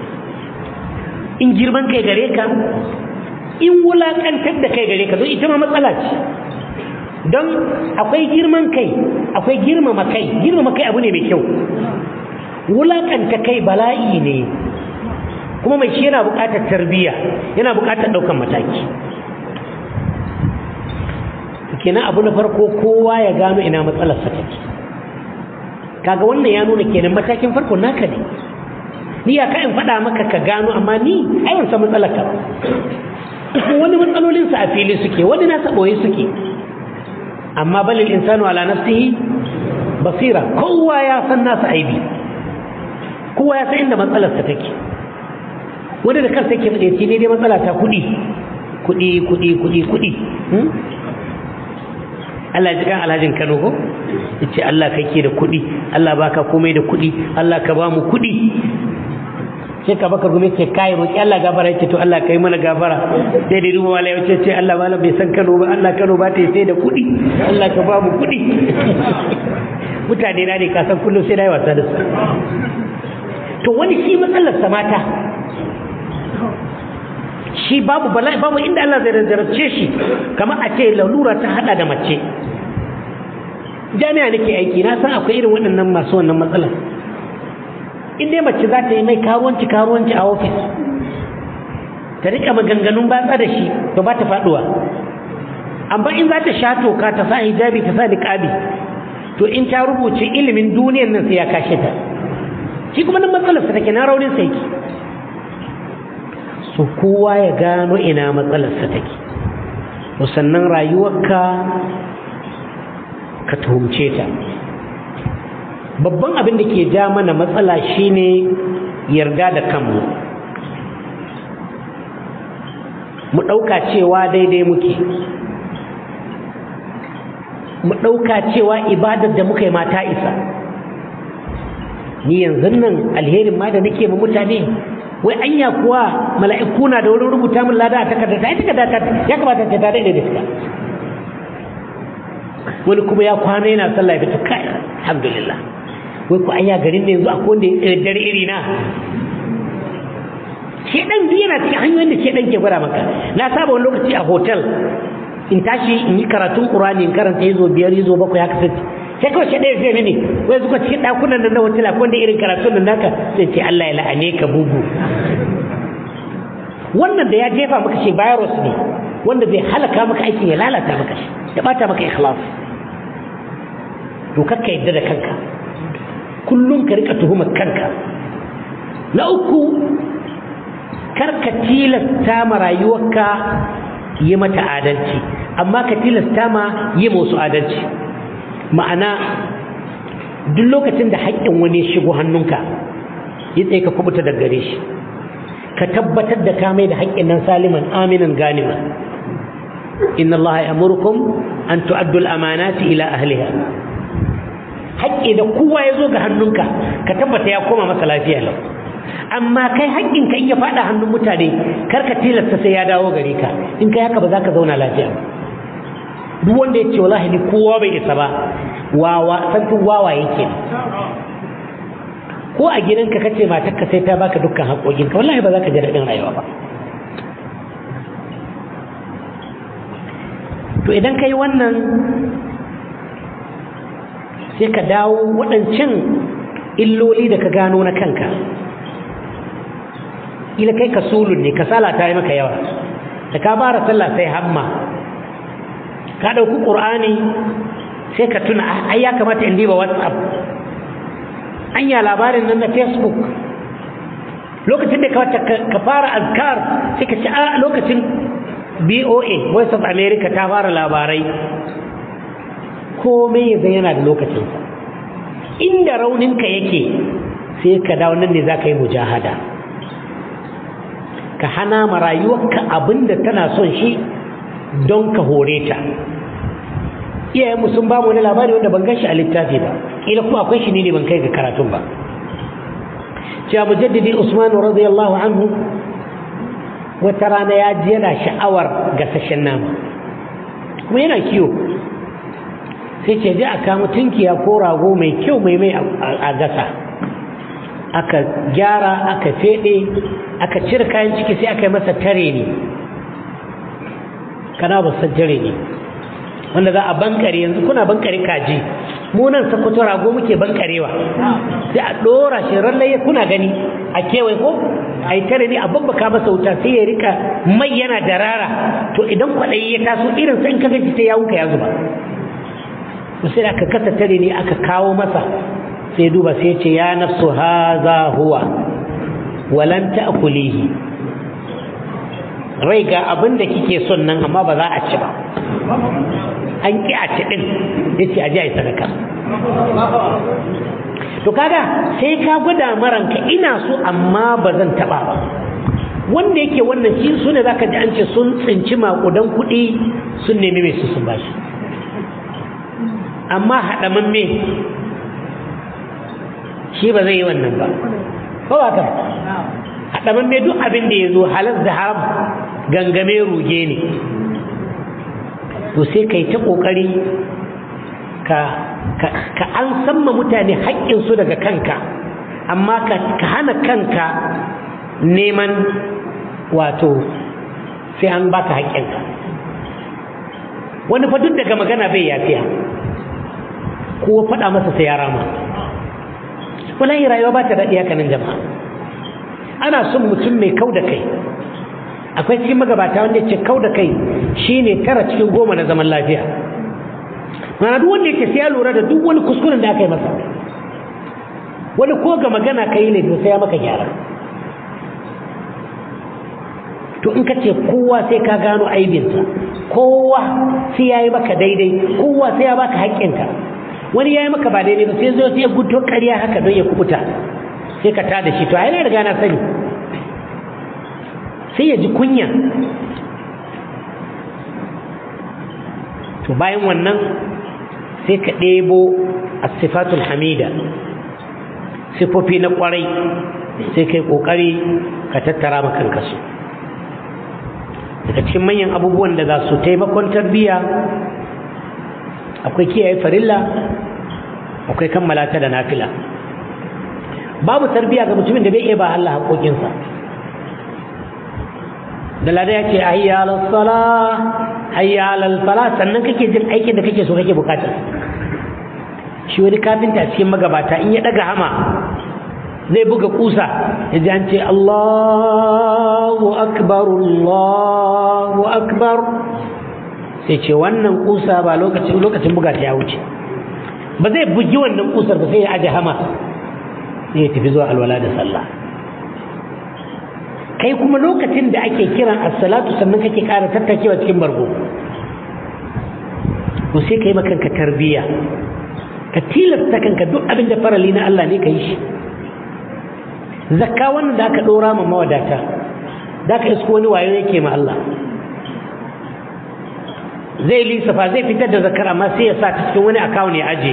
in girman kai gare ka in wulakantar da kai gare ka don ita ma matsala ce don akwai girman kai akwai girmama kai girmama kai abu ne mai kyau wulakanta kai bala'i ne kuma mai shi yana buƙatar tarbiyya yana buƙatar ɗaukan mataki kenan abu na farko kowa ya gano ina matsalarsa take kaga wannan ya nuna kenan matakin farko naka ne ni ya ka in faɗa maka ka gano amma ni ai ban san matsalar ka wani matsalolin sa a fili suke wani na boye suke amma balil insanu ala nafsihi basira kowa ya san nasa aibi kowa ya san inda matsalarsa take wani da kansa yake faɗe ne dai matsala ta kuɗi kuɗi kuɗi kuɗi kuɗi Allah ji kan alhajin Kano ko yace Allah kake da kuɗi Allah baka komai da kuɗi Allah ka ba mu kuɗi sai ka baka gume ce kai roki Allah gafara yace to Allah kai mana gafara sai da ruwa wala yace ce Allah malam bai san Kano ba Allah Kano ba ta sai da kuɗi Allah ka ba mu kuɗi mutane na ne ka san kullum sai dai wasa da su to wani shi matsalar sa mata shi babu bala'i babu inda Allah zai jarabce shi kamar a ce lalura ta hada da mace jami'a nake aiki na san akwai irin waɗannan masu wannan matsalar in dai mace za ta yi mai karuwanci karuwanci a ofis ta rika maganganun batsa da shi to ba ta faduwa amma in za ta sha toka ta sa hijabi ta sa niqabi to in ta rubuce ilimin duniyar nan sai ya kashe ta shi kuma nan matsalar sa take na raunin sa yake so kowa ya gano ina matsalar sa take sannan rayuwarka ka tuhumce ta babban abin da ke ja mana matsala shine yarda da kanmu mu ɗauka cewa daidai muke mu ɗauka cewa ibadar da muka yi mata isa ni yanzu nan alherin ma da nake ma mutane wai anya kuwa mala'iku na da wurin rubuta min lada a takarda ta takarda ta ya kamata ta tare da diska wani kuma ya kwana yana sallah ya fita kai alhamdulillah wai ku anya garin ne yanzu akwai wanda ya dare iri na shedan duk yana cikin hanyoyin da shedan ke gwada maka na saba wani lokaci a hotel in tashi in yi karatun qur'ani in karanta yazo biyar yazo bakwai haka sai sai kawai shedan ya ce mini wai zuka cikin dakunan nan na hotel akwai wanda irin karatun nan naka sai ce Allah ya la'ane ka bugu wannan da ya jefa maka shi virus ne wanda zai halaka maka aikin ya lalata maka shi ya bata maka ikhlas to kakka yadda da kanka kullum ka rika tuhumar kanka na uku karka tilasta ma rayuwarka yi mata adalci amma ka tilasta ma yi musu adalci ma'ana duk lokacin da haƙƙin wani ya shigo hannunka yi tsaye ka kubuta da gare shi ka tabbatar da ka mai da haƙƙin nan saliman aminan ganiman inna allaha ya'murukum an tu'addu al-amanati ila ahliha haƙƙi da kowa ya zo ga hannunka ka tabbata ya koma masa lafiya lau amma kai haƙƙinka in ya faɗa hannun mutane kar ka tilasta sai ya dawo gare ka in kai haka ba za ka zauna lafiya duk wanda ya ce wallahi ni kowa bai isa ba wawa sarkin wawa yake ko a gidanka kace matarka sai ta baka dukkan haƙoƙinka wallahi ba za ka ji daɗin rayuwa ba to idan ka yi wannan sai ka dawo waɗancan illoli da ka gano na kanka ila kai ka sulun ne kasala ta yi maka yawa da ka bara sallah sai hamma ka ɗauki ƙur'ani sai ka tuna ai ya kamata in diba whatsapp anya labarin nan na facebook lokacin da ka fara azkar sai ka ci a lokacin boa voice of america ta fara labarai komai zai yana da lokacinsa inda rauninka yake sai ka dawo nan ne za ka yi mujahada ka hana ma rayuwarka abinda tana son shi don ka hore ta iyayenmu sun ba mu wani labari wanda ban gashi a littafi ba kila kuma akwai shi ne ban kai ga karatun ba cewa mujaddidi usman radiyallahu anhu wata rana ya ji yana sha'awar gasashen nama kuma yana kiwo sai ce je a kama tunkiya ko rago mai kyau mai mai a gasa aka gyara aka fede aka cire kayan ciki sai aka yi masa tare ne kana ba san tare ne wanda za a bankare yanzu kuna bankare kaji mu nan sakkwato rago muke bankarewa sai a ɗora shi rallaye kuna gani a kewaye ko a yi tare ne a babbaka masa wuta sai ya rika mai yana darara to idan kwaɗayi ya taso irin sai in ka gaji sai ya wuka ya zuba sai aka kasa tare ne aka kawo masa sai duba sai ce ya nafsu haza huwa walan ta'kulihi rai ga abin da kike son nan amma ba za a ci ba an ki a ci din yace aje ai sadaka to kaga sai ka gwada maranka ina so amma ba zan taba ba wanda yake wannan shi su ne zaka ji an ce sun tsinci makudan kuɗi sun nemi mai su sun bashi amma haɗamamme shi ba zai yi wannan ba ko ba ka haɗamamme duk abin da ya zo halar da haram gangame ruge ne to sai ka yi ta ƙoƙari ka an samma mutane haƙƙinsu daga kanka amma ka hana kanka neman wato sai an baka haƙƙinka wani fa duk daga magana bai yafiya ko faɗa masa sai ya rama wallahi rayuwa ba ta daɗi haka nan jama'a ana son mutum mai kau da kai akwai cikin magabata wanda ce kau da kai shine tara cikin goma na zaman lafiya mana duk wanda yake sai ya lura da duk wani kuskuren da aka yi masa wani ko ga magana ka yi laifi sai ya maka gyara to in ka ce kowa sai ka gano aibinsa kowa sai ya yi maka daidai kowa sai ya baka haƙƙinka wani ya yi maka ba daidai ba sai zo sai ya guto ƙarya haka don ya kubuta sai ka tada shi to a yana riga na sani sai ya ji kunya to bayan wannan sai ka ɗebo asifatul hamida sifofi na ƙwarai sai kai ƙoƙari ka tattara makanka su daga cikin manyan abubuwan da za su taimakon tarbiyya akwai kiyaye farilla akwai kammala ta da nafila babu tarbiyya ga mutumin da bai iya ba Allah haƙoƙinsa da lada ya ce hayya alal sala hayya alal fala sannan kake jin aikin da kake so kake bukatar shi wani kafinta cikin magabata in ya daga hama zai buga kusa ya ji an ce Allahu akbar Allahu akbar sai ce wannan kusa ba lokacin lokacin buga ta ya wuce ba zai bugi wannan kusar ba sai ya aje hama sai ya tafi zuwa alwala da sallah kai kuma lokacin da ake kiran as-salatu sannan kake ƙara tattakewa cikin bargo to sai kai makanka tarbiyya ka tilasta kanka duk abin da farali na Allah ne ka yi shi zakka wannan da aka ɗora ma mawadata da aka isko wani wayo yake ma Allah zai lissafa zai fitar da zakar amma sai ya sa ta cikin wani akawun ya aje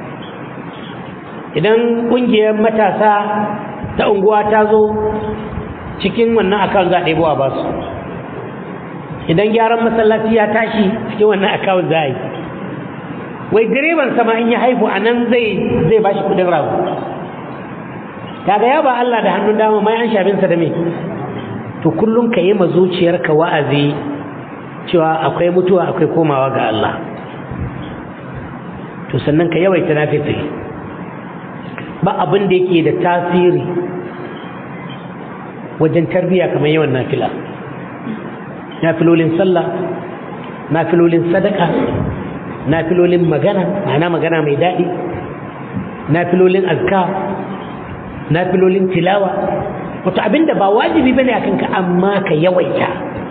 idan ƙungiyar matasa ta unguwa ta zo cikin wannan akawun za a ɗebo a basu idan gyaran masallaci ya tashi cikin wannan akawun za a yi wai direban sama in ya haifu a nan zai zai bashi kudin rago kaga ya ba Allah da hannun dama mai an shabinsa da me to kullum ka yi ma zuciyarka wa'azi cewa akwai mutuwa akwai komawa ga Allah to sannan ka yawaita nafifili ba abin da yake da tasiri wajen tarbiya kamar yawan nafila nafilolin sallah nafilolin sadaka nafilolin magana ma'ana magana mai daɗi nafilolin azkar nafilolin tilawa wato abinda ba wajibi bane a kanka amma ka yawaita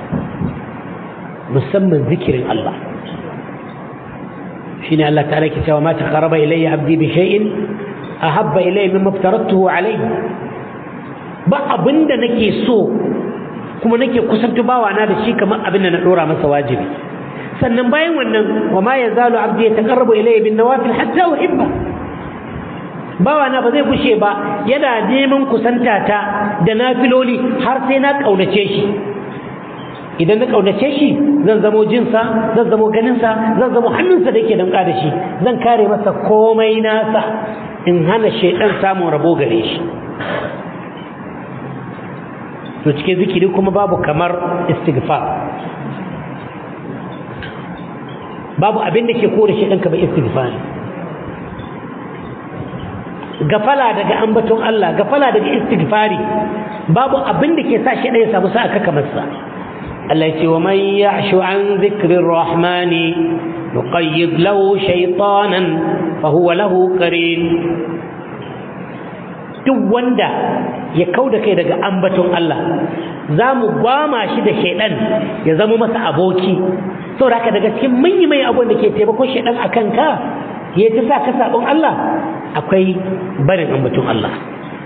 musamman zikirin Allah shine Allah ta'ala ke cewa ma taqarraba ilayya abdi bi shay'in ahabba ilayya mimma aftaratuhu alayhi ba abinda nake so kuma nake kusantu bawa na da shi kamar abinda na dora masa wajibi sannan bayan wannan wa ma yazalu abdi yataqarrabu ilayya bin nawafil hatta uhibba bawa na ba zai bushe ba yana neman kusanta ta da nafiloli har sai na kaunace shi idan na kaunace shi zan zamo jinsa zan zamo ganinsa zan zamo hannunsa da yake damƙa da shi zan kare masa komai nasa in hana shaidan samun rabo gare shi to cikin zikiri kuma babu kamar istighfar babu abin da ke kore shaidan ka ba istighfar gafala daga ambaton Allah gafala daga istighfari babu abin da ke sa shaidan ya samu sa'a kaka masa التي ومن يعش عن ذكر الرحمن نقيض له شيطانا فهو له قرين duk wanda ya kau da kai daga ambaton Allah za mu gwama shi da shaidan ya zama masa aboki saboda haka daga cikin manyan mai abun da ke taimakon shaidan a kanka ya ta sa ka sabon Allah akwai barin ambaton Allah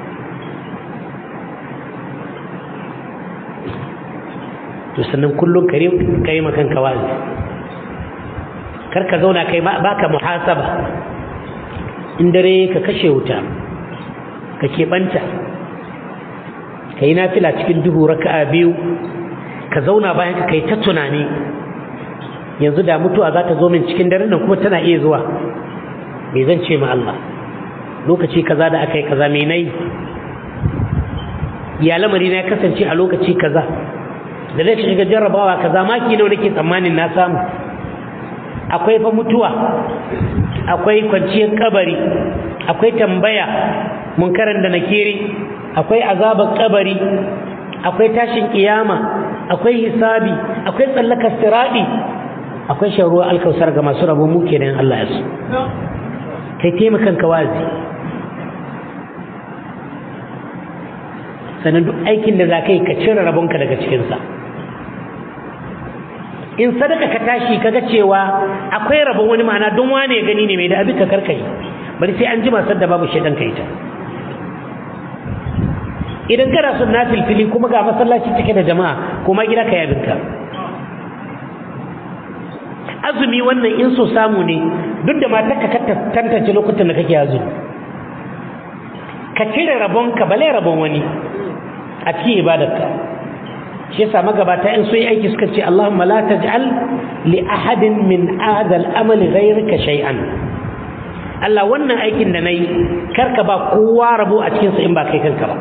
to sannan kullum ka yi makanka wazi kar ka zauna kai baka muhasaba in dare ka kashe wuta ka keɓanta ka yi nafila cikin duhu raka'a biyu ka zauna bayan ka kai ta tunani yanzu da mutuwa za ta zo min cikin dare nan kuma tana iya zuwa me zan ce ma Allah lokaci kaza da aka yi kaza me nayi ya lamari na ya kasance a lokaci kaza da zai shiga jarrabawa kaza maki nawa nake tsammanin na samu akwai fa mutuwa akwai kwanciyar kabari akwai tambaya munkaran da nakiri akwai azabar kabari akwai tashin kiyama akwai hisabi akwai tsallakar siradi akwai sharuwa alkausar ga masu rabo mu kenan Allah ya so kai taimakan ka wazi sannan duk aikin da za ka yi ka cire rabonka daga cikinsa in sadaka ka tashi kaga cewa akwai rabon wani ma'ana don wane ya gani ne mai da abin ka karkai bari sai an jima sadda babu shaidan ka ita idan kana son na filfili kuma ga masallaci cike da jama'a kuma gida ka yabinka azumi wannan in so samu ne duk da matarka ka tantance lokutan da kake azumi ka cire rabonka bale rabon wani a cikin ibadarka shi yasa magabata in sun yi aiki suka ce Allahumma la taj'al li ahadin min hadha al-amal ghayrika shay'an Allah wannan aikin da nayi karka ba kowa rabo a cikin sa in ba kai kanka ba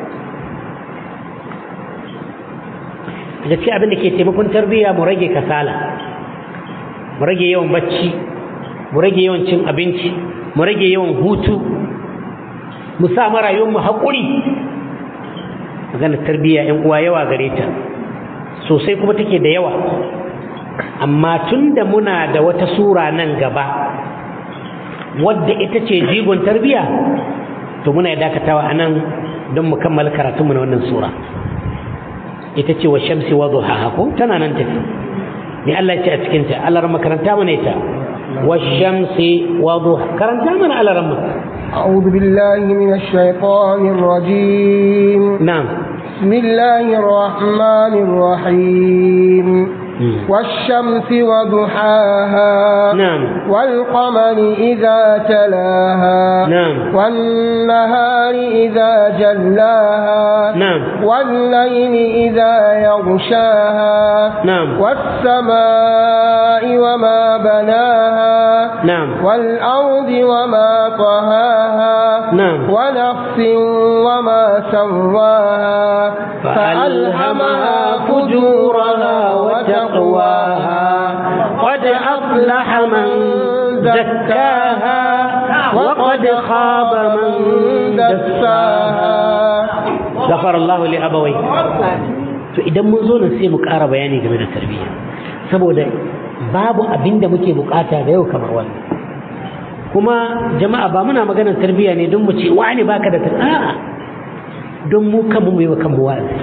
gaskiya abin da ke taimakon tarbiyya mu rage kasala mu rage yawan bacci mu rage yawan cin abinci mu rage yawan hutu mu sa marayuwar mu haƙuri maganar tarbiyya yan uwa yawa gare ta sosai kuma take da yawa amma tunda muna da wata sura nan gaba wadda ita ce jigon tarbiya to muna ya dakatawa a nan don mu kammala karatunmu na wannan sura ita ce wa shamsi wa duhaha ko tana nan tafi ne Allah ce a cikin ta Allah ran makaranta mana ita wa shamsi wa duha karanta mana Allah ran أعوذ بالله من الشيطان الرجيم نعم بسم الله الرحمن الرحيم والشمس وضحاها نعم والقمر إذا تلاها نعم والنهار إذا جلاها نعم والليل إذا يغشاها نعم والسماء وما بناها نعم والأرض وما طهاها نعم ونفس وما سواها فألهمها فجورها وتقواها قد أفلح من زكاها وقد خاب من دساها غفر الله لأبويه to idan mun zo nan sai mu ƙara bayani game da tarbiyya saboda babu abin da muke bukata da yau kamar wannan kuma jama'a ba muna maganar tarbiyya ne don mu ce wani baka da a'a don mu kanmu mu yi wa kanmu wa'azi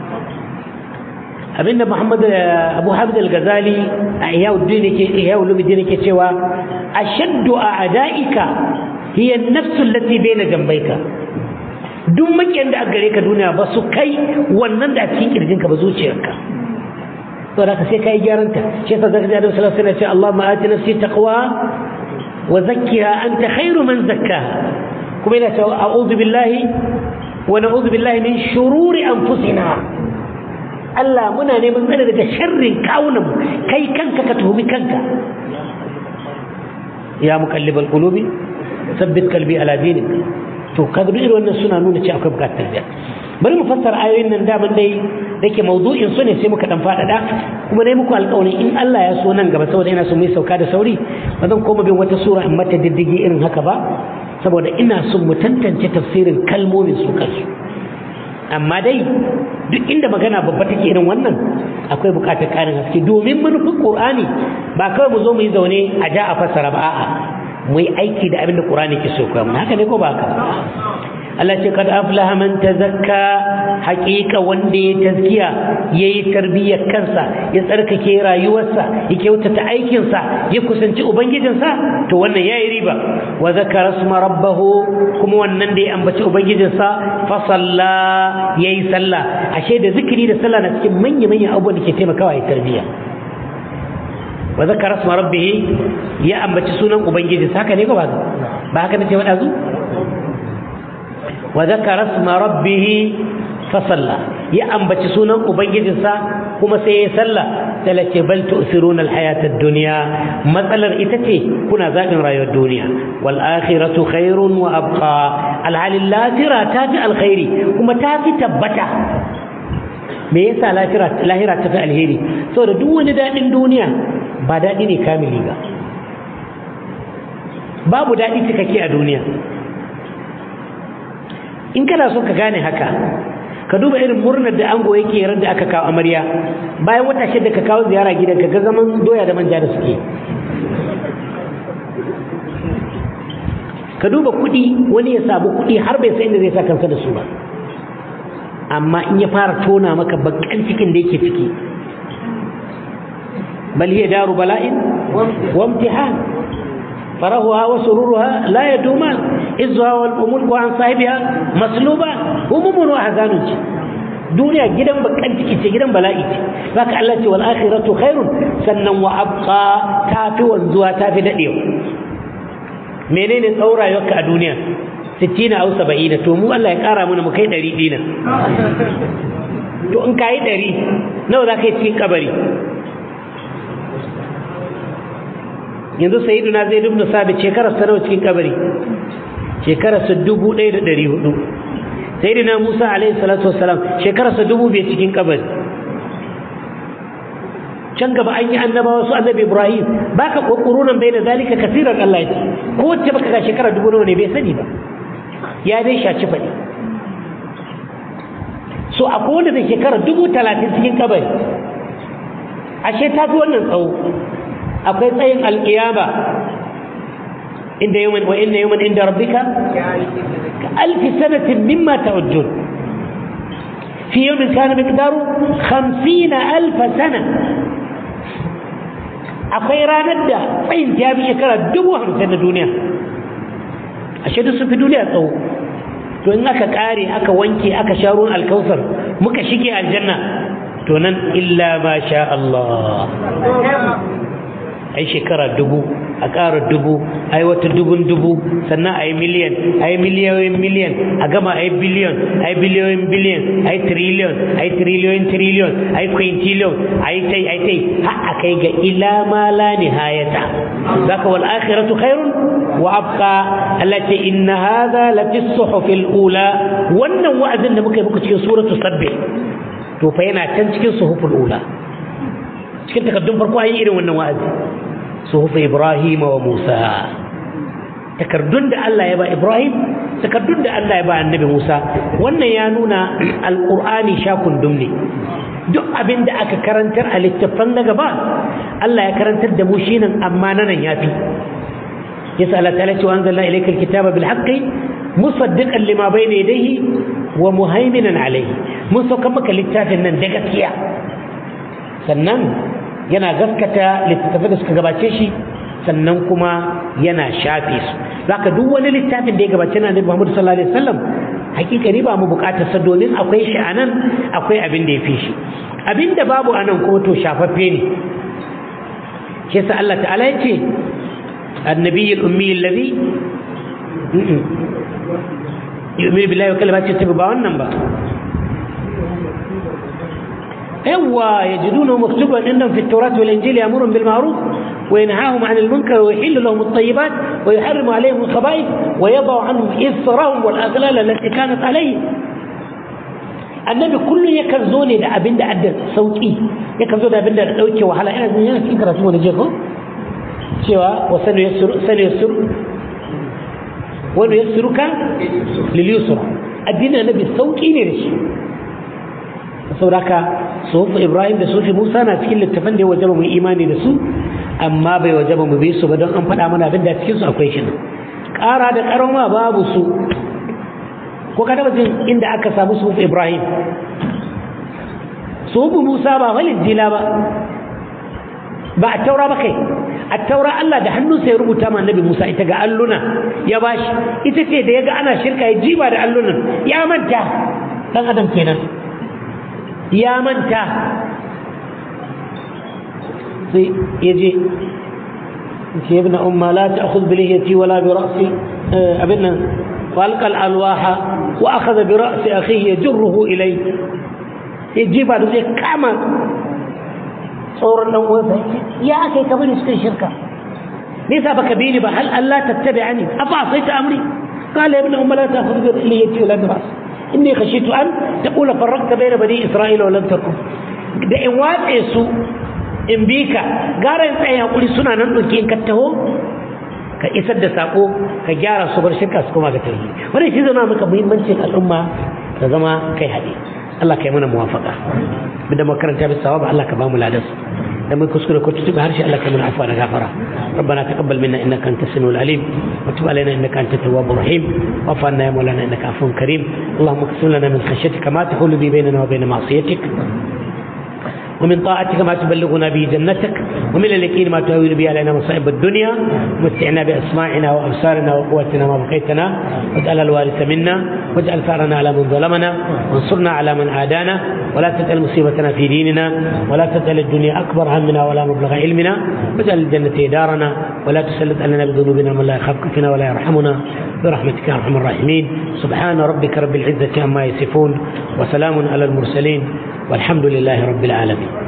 abinda Muhammad Abu Hamid al-Ghazali a Ihya'uddin yake Ihya'uluddin yake cewa ashaddu a'da'ika hiya an-nafs allati bayna jambayka duk makiyan da gare ka duniya ba su kai wannan da a cikin kirjinka ba zuciyarka to da ka sai kai gyaranta shi yasa zaka ji Annabi sallallahu alaihi wasallam ya ce Allahumma ati nafsi taqwa wa zakkiha anta khairu man zakkaha kuma ina cewa a'udhu billahi wa na'udhu billahi min shururi anfusina Allah muna neman tsare daga sharrin kawunan kai kanka ka tuhumi kanka ya muqallibal qulubi sabbit qalbi ala dinik to kaga duk irin wannan suna nuna cewa akwai bukatar tarbiyya bari mu fassara ayoyin nan daman dai dake mawdu'in su ne sai muka dan fadada kuma dai muku alƙawarin in Allah ya so nan gaba saboda ina so mu yi sauka da sauri ba zan koma bin wata sura in mata diddigi irin haka ba saboda ina son mu tantance tafsirin kalmomin su kansu amma dai duk inda magana babba take irin wannan akwai bukatar karin haske domin manufin qur'ani ba kawai mu zo mu yi zaune a ja a fassara ba a'a mu yi aiki da abin da qur'ani ke so kuma haka ne ko ba haka Allah ce kad aflaha man tazakka haqiqa wanda ya tazkiya yayi tarbiyyar kansa ya tsarkake rayuwarsa ya kyautata aikinsa ya kusanci ubangijinsa to wannan yayi riba wa zakara isma rabbahu kuma wannan da ya ambaci ubangijinsa fa salla yayi sallah ashe da zikiri da sallah na cikin manyan manyan abubuwan da ke taimakawa ya tarbiyya wa zakara isma rabbih ya ambaci sunan ubangijinsa haka ne ko ba ba haka ne ce wadazu وذكر اسم ربه فصلى يا أنبت سونا أبنجدسا كما سيسلى تلتي بل تؤثرون الحياة الدنيا مثلا إتتي كنا ذاك رأي الدنيا والآخرة خير وأبقى العال اللاثرة تافي الخير كما تافي تبتا me yasa lahira lahira ta fi alheri saboda duk wani daɗin duniya ba daɗi ne kamili ba babu daɗi cikakke a duniya in kana so ka gane haka ka duba irin murnar da ango yake ran da aka kawo amarya bayan wata shida ka kawo ziyara gidan ka ga zaman doya da manja da suke ka duba kuɗi wani ya samu kuɗi har bai san inda zai sa kansa da su ba amma in ya fara tona maka bakan cikin da yake ciki bal hiya daru bala'in wa imtihan فرهها وسرورها لا يدومان إزها والأمور عن صاحبها مسلوبة هموم وأحزان دنيا جدا بكان تكي جدا بلائي فك الله والآخرة خير سنن وأبقى تافي وانزوا تافي دقيو منين الأورا يوكا دنيا ستين أو سبعين تومو الله يكارا من مكي دري دينا to in kayi ɗari nawa za ka yi cikin kabari yanzu sayyiduna zai dubna sabit shekarar sa nawa cikin kabari shekarar sa dubu ɗaya da ɗari hudu sayyidina musa alaihi salatu wassalam shekarar sa dubu biyar cikin kabari can gaba an yi annabawa su annabi ibrahim baka kokurunan bai da zalika kasiran allah ya ce ko wacce baka ga shekara dubu nawa ne bai sani ba ya dai shaci faɗi so akwai wanda da shekara dubu talatin cikin kabari ashe ta fi wannan tsawo akwai tsayin alƙiyama inda yawan wa inna yawan inda rabbika ka alfi sanatin mimma ta'udun fi yawmin kana miqdaru 50 alf sana akwai ranar da tsayin ta bi shekara dubu hamsin na duniya ashe duk sun fi duniya tsawo to in aka kare aka wanke aka sha ruwan alkausar muka shige aljanna to nan illa ma sha Allah ai shekara dubu a ƙara dubu ai wata dubun dubu sannan ai miliyan ai miliyoyin miliyan a gama ai biliyon ai biliyoyin biliyan ai triliyon ai triliyoyin triliyon ai quintillion ai tai ai tai har a kai ga ila ma la nihayata zaka wal akhiratu khairun wa abqa allati inna hadha la fi suhuf al ula wannan wa'azin da muka yi muku cikin suratu sabbih to fa yana can cikin suhuful ula cikin takaddun farko an yi irin wannan wa'azi suhuf ibrahim wa musa takardun da Allah ya ba Ibrahim takardun da Allah ya ba annabi Musa wannan ya nuna alqur'ani shakun dumne duk abin da aka karantar a littafan na gaba Allah ya karantar da mu shi nan amma nan yafi yasa Allah ta'ala ce wa anzalna ilayka alkitaba bil haqqi musaddiqan lima bayna yadayhi wa muhaiminan alayhi mun sauka maka littafin nan da gaskiya sannan yana gaskata littattafai da suka gabace shi sannan kuma yana shafe su zaka duk wani littafin da ya gabace na Annabi Muhammad sallallahu alaihi wasallam hakika ne ba mu bukatar sa domin akwai shi anan akwai abin da ya fi shi abin da babu anan kuma to shafaffe ne shi yasa Allah ta'ala ya ce annabi al-ummi alladhi yu'minu billahi wa kalimatihi tabi ba wannan ba yawa yajiduna maktuban indahum fi at-taurat wal injil ya'murun bil ma'ruf وينهاهم عن المنكر ويحل لهم الطيبات ويحرم عليهم الخبائث ويضع عنهم إصرهم والأغلال التي كانت عليهم annabi kullum yakan zo ne da abin da adda sauki yakan zo da abin da dauke wahala ina jin yana cikin karatu wani jeko cewa wa sanu yassuru sanu yassuru wani yassuruka lil yusra addinin annabi sauki ne da shi saboda sufi ibrahim da sufi musa na cikin littafan da ya wajaba mu imani da su amma bai wajaba mu bi su ba don an faɗa mana abin da cikin su akwai shi ƙara da ƙarama babu su ko ka taba jin inda aka samu sufi ibrahim sufi musa ba walid jila ba ba a taura ba kai a taura Allah da hannunsa ya rubuta ma annabi Musa ita ga alluna ya bashi ita ce da ya ga ana shirka ya jiba da allunan ya manta dan adam kenan ya manta sai ya je ce ibn umma la ta'khudh bi lihiyati wala bi ra'si abinna walqa al-alwaha wa akhadha bi ra'si akhihi yajruhu ilay yajiba da zai kama tsoron dan uwansa ya akai ka bari suka shirka nisa baka bi ni ba hal Allah tattabi'ani afa asaita amri قال يا ابن أم لا تأخذ بليتي ولا برأسي إني خشيت أن تقول فرقت بين بني إسرائيل ولم تكن da in watse su in bi ka gara in tsaye hakuri suna nan ɗauki in ka taho ka isar da sako ka gyara su bar shirka su kuma ga tauhidi wannan shi zama maka muhimmancin al'umma ta zama kai haɗe Allah kai mana muwafaka da makaranta bisa sawaba Allah ka ba mu ladas da mun kuskure ko tutuba harshe Allah kai mana afwa da gafara ربنا تقبل منا انك انت السميع العليم وتب علينا انك انت التواب الرحيم واعف عنا يا مولانا انك عفو كريم اللهم اقسم لنا من خشيتك ما تحول به بيننا وبين معصيتك ومن طاعتك ما تبلغنا به جنتك ومن اليقين ما تهون به علينا مصائب الدنيا متعنا باسماعنا وابصارنا وقوتنا ما بقيتنا واجعل الوارث منا واجعل ثارنا على من ظلمنا وانصرنا على من عادانا ولا تجعل مصيبتنا في ديننا ولا تجعل الدنيا اكبر همنا ولا مبلغ علمنا واجعل الجنه دارنا ولا تسلط علينا بذنوبنا من لا يخافك فينا ولا يرحمنا برحمتك يا ارحم الراحمين سبحان ربك رب العزه عما يصفون وسلام على المرسلين والحمد لله رب العالمين